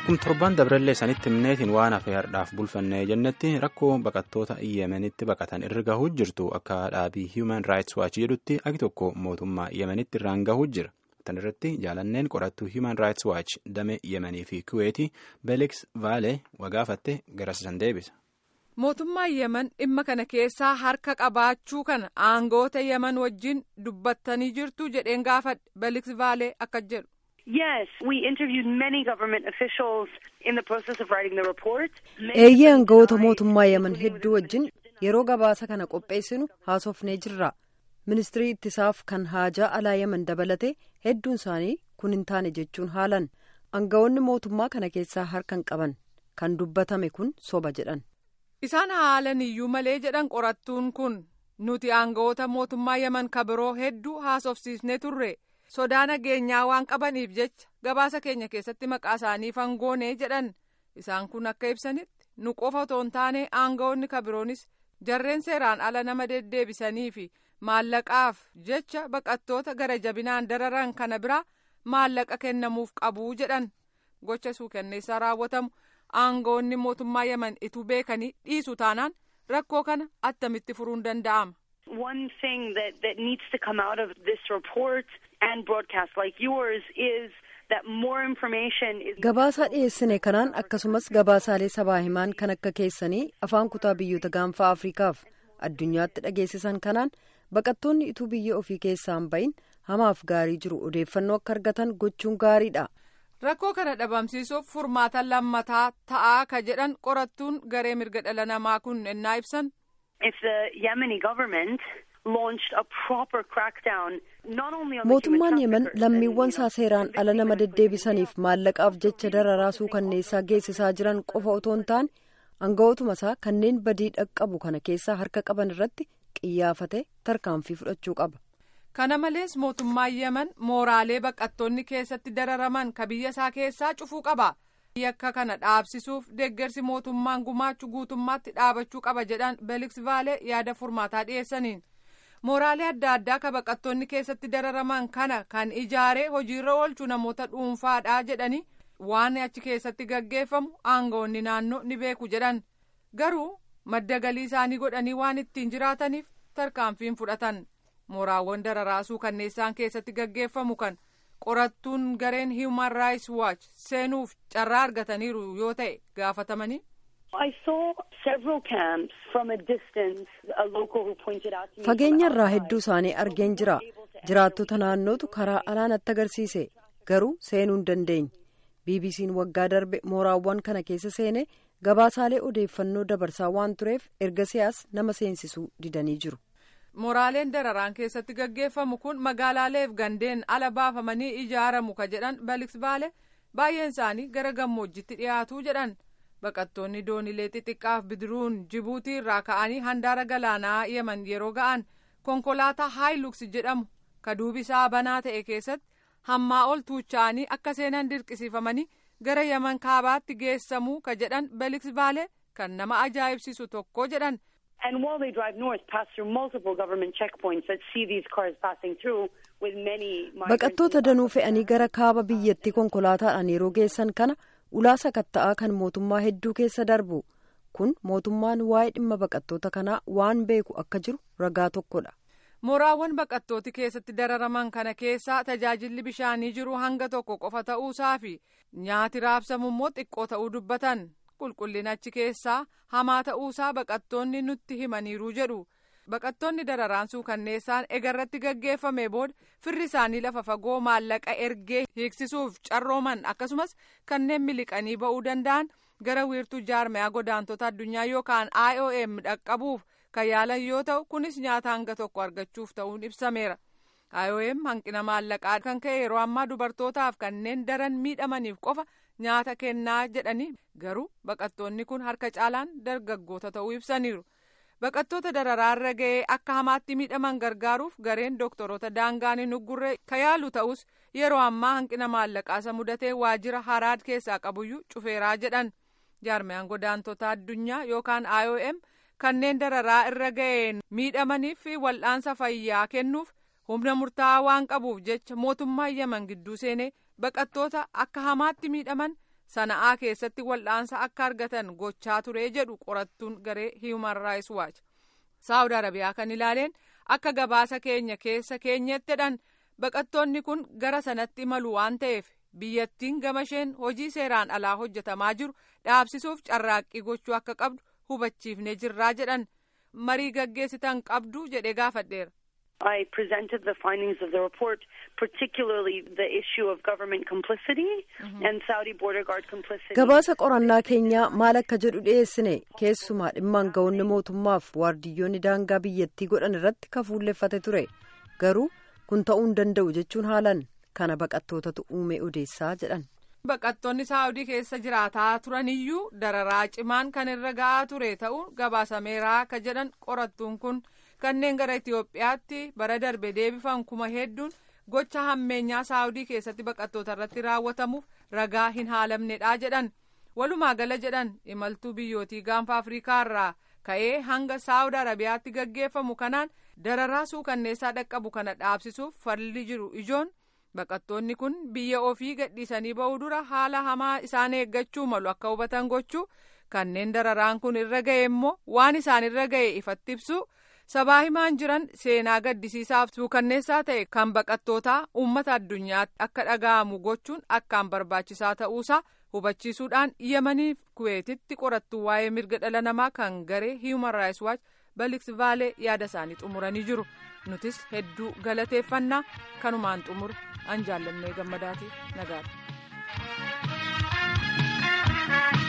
Akkuma torban dabrallee sanitti himneetiin waan hafe hardhaaf bulfannee jennetti rakkoo baqattoota yemenitti baqatan irra gahuu jirtu akka dhaabii Human Rights Watch jedhutti agi tokko mootummaa yemenitti irraan gahuu jira. Tan irratti jaalanneen qorattuu Human Rights Watch damee yemenii fi kuweetii Beelix Vaalee wagaafatte garasisan deebisa. Mootummaan Yemen dhimma kana keessaa harka qabaachuu kana aangoota Yemen wajjin dubbattanii jirtu jedheen gaafadhe Beelix Vaalee akka jedhu. Yes, we interviewed many government officials in the process of writing the report. Eeyyee aangawoota mootummaa Yemen hedduu wajjin yeroo gabaasa kana qopheessinu haasofnee jirra. Ministirii ittisaaf kan haajaa alaa Yemen dabalatee hedduun isaanii kun hin taane jechuun haalan. Aangawoonni mootummaa kana keessaa harkan qaban kan dubbatame kun soba jedhan. Isaan haalan iyyuu malee jedhan qorattuun kun nuti aangawoota mootummaa Yemen kabiroo hedduu haasofsiisnee turre. sodaa nageenyaa waan qabaniif jecha gabaasa keenya keessatti maqaa isaanii fangoonee jedhan isaan kun akka ibsanitti nu qofa otoo hin taane aangawoonni kabiroonis jarreen seeraan ala nama deddeebisanii fi maallaqaaf jecha baqattoota gara jabinaan dararan kana biraa maallaqa kennamuuf qabuu jedhan gocha suukanneessaa raawwatamu aangawoonni mootummaa yemen ituu beekanii dhiisu taanaan rakkoo kana attamitti furuun danda'ama. One thing that, that needs to come out of this report and broadcast like yours is that more information is. Gabaasaa dhiyeessine kanaan akkasumas gabaasaalee sabaa himaan kan akka keessanii afaan kutaa biyyoota gaanfaa Afrikaaf addunyaatti dhageessisan kanaan baqattoonni ituu biyya ofii keessaan bahin hamaaf gaarii jiru odeeffannoo akka argatan gochuun gaariidha. Rakkoo kana dhabamsiisuuf furmaata lammataa ta'aa ka jedhan qorattuun garee mirga dhala namaa kun ennaa ibsan. If the Yemeni government launched a proper crackdown not only on mootummaan yemen lammiiwwan isaa seeraan ala nama deddeebisaniif maallaqaaf jecha dararaa suukanneessaa geessisaa jiran qofa otoo hin taane aangawootuma isaa kanneen badii dhaqqabu kana keessaa harka qaban irratti qiyyaafate tarkaanfii fudhachuu qaba. kana malees mootummaan yemen mooraalee baqattoonni keessatti dararaman ka biyya isaa keessaa cufuu qaba. yakka kana dhaabsisuuf deeggarsi mootummaan gumaachu guutummaatti dhaabachuu qaba jedhan beeliks vaalee yaada furmaataa dhiyeessaniin mooraalee adda addaa ka baqattoonni keessatti dararaman kana kan ijaaree hojiirra oolchu namoota dhuunfaadha jedhanii waan achi keessatti gaggeeffamu aangawoonni naannoo ni beeku jedhan garuu madda galii isaanii godhanii waan ittiin jiraataniif tarkaanfiin fudhatan mooraawwan dararaasuu kanneessaan keessatti gaggeeffamu kan. qorattuun gareen human rights watch seenuuf carraa argataniiru yoo ta'e gaafatamanii. I saw several camps from a distance. A local who pointed out to me. Fageenya irraa hedduu isaanii argeen jira. Jiraattota naannootu karaa alaan natti agarsiise. Garuu seenuu hin dandeenye. BBC'n waggaa darbe mooraawwan kana keessa seene gabaasaalee odeeffannoo dabarsaa waan tureef erga siyaas nama seensisuu didanii jiru. mooraaleen dararaan keessatti gaggeeffamu kun magaalaaleef gandeen ala baafamanii ijaaramu ka jedhan beeliks vaalee baay'een isaanii gara gammoojjitti dhiyaatuu jedhan baqattoonni doonilee xixiqqaaf bidiruun jibuutii irraa ka'anii handaara galaanaa yemen yeroo ga'an konkolaataa haayiluks jedhamu ka duubisaa banaa ta'e keessatti hammaa ol tuucha'anii akka seenan dirqisiifamanii gara yemen kaabaatti geessamuu ka jedhan beeliks vaalee kan nama ajaa'ibsiisu tokko jedhan. And while they drive north, pass through multiple government checkpoints that see these cars passing through with many Baqattoota danuu fe'anii gara kaaba biyyattii konkolaataadhaan yeroo geessan kana ulaa sakatta'aa kan mootummaa hedduu keessa darbu. Kun mootummaan waa'ee dhimma baqattoota kanaa waan beeku akka jiru ragaa tokkodha. Mooraawwan baqattooti keessatti dararaman kana keessaa tajaajilli bishaanii jiru hanga tokko qofa ta'uusaa fi nyaati raabsamu immoo xiqqoo ta'uu dubbatan. qulqullina achi keessaa hamaa ta'uusaa baqattoonni nutti himaniiru jedhu baqattoonni dararaan suukanneessaan egarratti gaggeeffame booda firri isaanii lafa fagoo maallaqa ergee hiiksisuuf carrooman akkasumas kanneen miliqanii ba'uu danda'an gara wiirtuu jaarmayaa godaantota addunyaa yookaan IOM dhaqqabuuf kan yaalan yoo ta'u kunis nyaata hanga tokko argachuuf ta'uun ibsameera. IOM hanqina maallaqaa kan ka'e yeroo ammaa dubartootaaf kanneen daran miidhamaniif qofa nyaata kennaa jedhanii garuu baqattoonni kun harka caalaan dargaggoota ta'uu ibsaniiru. Baqattoota dararaarra ga'ee akka hamaatti miidhaman gargaaruuf gareen doktoroota daangaan hin uggurre kan yaalu ta'us yeroo ammaa hanqina maallaqaasa mudatee waajjira haraad keessaa qabuyyuu cufeeraa jedhan. Jaarmayaan godaantota addunyaa yookaan IOM kanneen dararaa irra ga'een miidhamaniif wal'aansa fayyaa kennuuf humna murtaa'aa waan qabuuf jecha mootummaa yemen gidduu seenee baqattoota akka hamaatti miidhaman sana'aa keessatti wal'aansa akka argatan gochaa ture jedhu qorattuun garee Human Rights Watch. Saawud Arabiyaa kan ilaaleen akka gabaasa keenya keessa keenyettidhaan baqattoonni kun gara sanatti imalu waan ta'eef biyyattiin gama isheen hojii seeraan alaa hojjetamaa jiru dhaabsisuuf carraaqqii gochuu akka qabdu hubachiifnee jirraa jedhan marii gaggeessitan qabdu jedhee gaafadheera. I presented the findings of the report, particularly the issue of government complicity and Saudi border guard complicity. Gabaasa qorannaa keenyaa maal akka jedhu dhiyeessine keessumaa dhimmaan ga'oonni mootummaaf waardiyyoonni daangaa biyyattii godhan irratti kafuulleeffate ture garuu kun ta'uu hin danda'u jechuun haalan kana baqattootatu uume odeessaa jedhan. Baqattoonni saawudii keessa jiraataa turaniyyuu dararaa cimaan kan irra ga'aa ture ta'uun gabaasameeraa ka jedhan qorattuun kun. kanneen gara Itoophiyaatti bara darbe deebifan kuma hedduun gocha hammeenyaa saawudii keessatti baqattoota irratti raawwatamuuf ragaa hin haalamnedha jedhan walumaa gala jedhan imaltuu biyyootii gaanfa afrikaa irraa ka'ee hanga saawud arabiyaatti gaggeeffamu kanaan dararaa suukanneessaa dhaqqabu kana dhaabsisuuf falli jiru ijoon baqattoonni kun biyya ofii gadhiisanii ba'uu dura haala hamaa isaan eeggachuu malu akka hubatan gochuu kanneen dararaan kun irra ga'e immoo waan isaan irra ga'e ifatti ibsu. sabaa himaan jiran seenaa gaddisiisaaf suukanneessaa ta'e kan baqattootaa uummata addunyaatti akka dhaga'amu gochuun akkaan barbaachisaa ta'uusaa hubachiisuudhaan yemaniif kuweetitti qorattuu waa'ee mirga dhala namaa kan garee human rights watch baliks vaalee yaada isaanii xumuranii jiru nutis hedduu galateeffannaa kanumaan xumur an jaallannee gammadaati nagaadha.